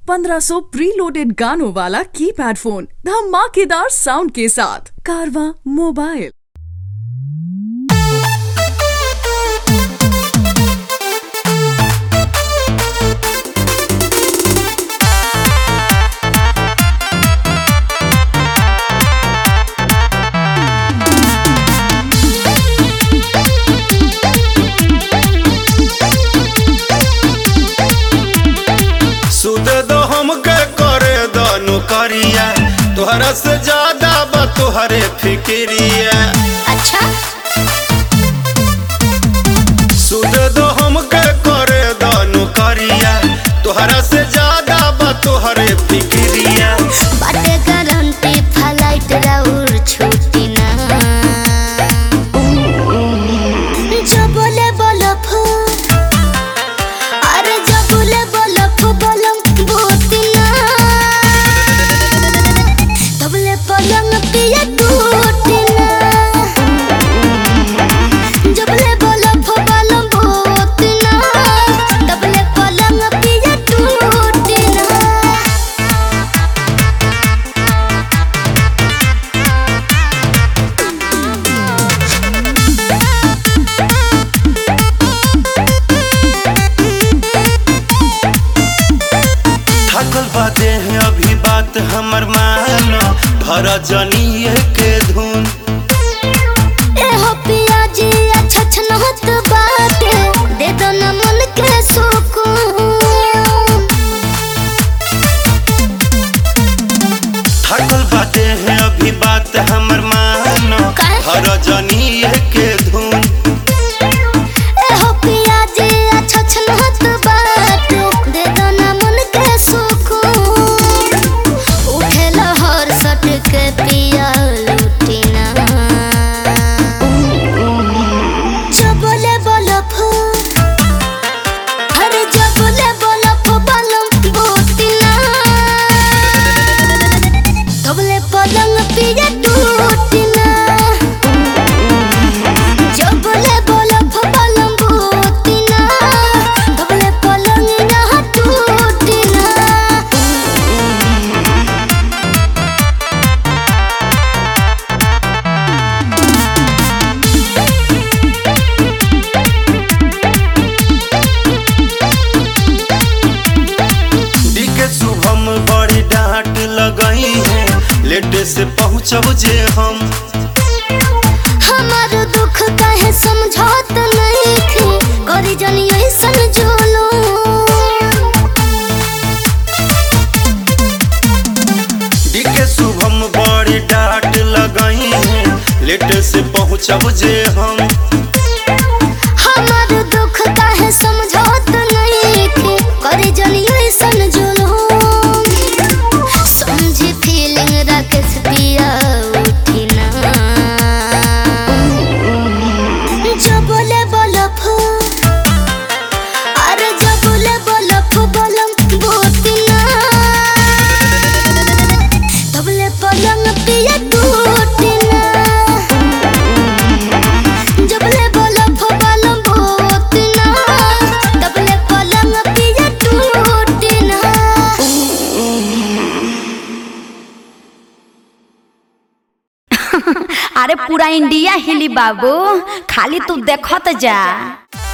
1500 preloaded गानों वाला keypad phone धमाकेदार साउंड के साथ कारवा मोबाइल सुद दो हमके करे दो नौकरिया तोहरा से ज्यादा बा तोहरे फिक्रिया अच्छा सुद दो हमके करे दो नौकरिया तोहरा से ज्यादा बा तोहरे फिक्रिया बाटे गारंटी फ्लाइट राउर छुट्टी ना जो बोले बोलो फू अरे जो बोले बोलो फू बोलम भूती ना तबले पलंग पिए टूटी ना जबले बोलो फू बोलम भूती ना तबले पलंग पिए टूटी ना थकल बाते हैं अभी बात हमर मानो भर जनिए के धुन एहो पियाजी अच्छा छनहत बाटे दे दो न मन के सुकून थकल बाते हैं अभी बात हमर मानो काहे? भर जनिए के धुन एहो पियाजी अच्छा छनहत बाटे दे दो न मन के सुकून उठे लहर सट के पिया लुटी ना जो बोले बोलो फू अरे जो बोले बोलो फू बोलम बोती ना तबले पलंग पिए टूटी ना जब बोले बोलो फबलम भूती ना तबले पलंग यहाँ टूटी ना डी के शुभम बड़ी डांट लगई है लेटे से पहुँचब जे हम हमार दुख काहे समझौत नहीं थी करी जनी ऐसन जोलो डी के शुभम बड़ी डांट लगई है लेटे से पहुँचब जे हम हमार दुख काहे समझौत नहीं थी करी जनी ऐसन जोलो समझी फीलिंग राकेश पिया उठी ना जो बोले बोलो फू अरे जो बोले बोलो फू बोलम भूती ना तबले पलंग पिए टूटी ना जबले बोलो फू बोलम भूती ना तबले पलंग पिए टूटी ना अरे पूरा इंडिया हिली बाबू खाली तू देखत जा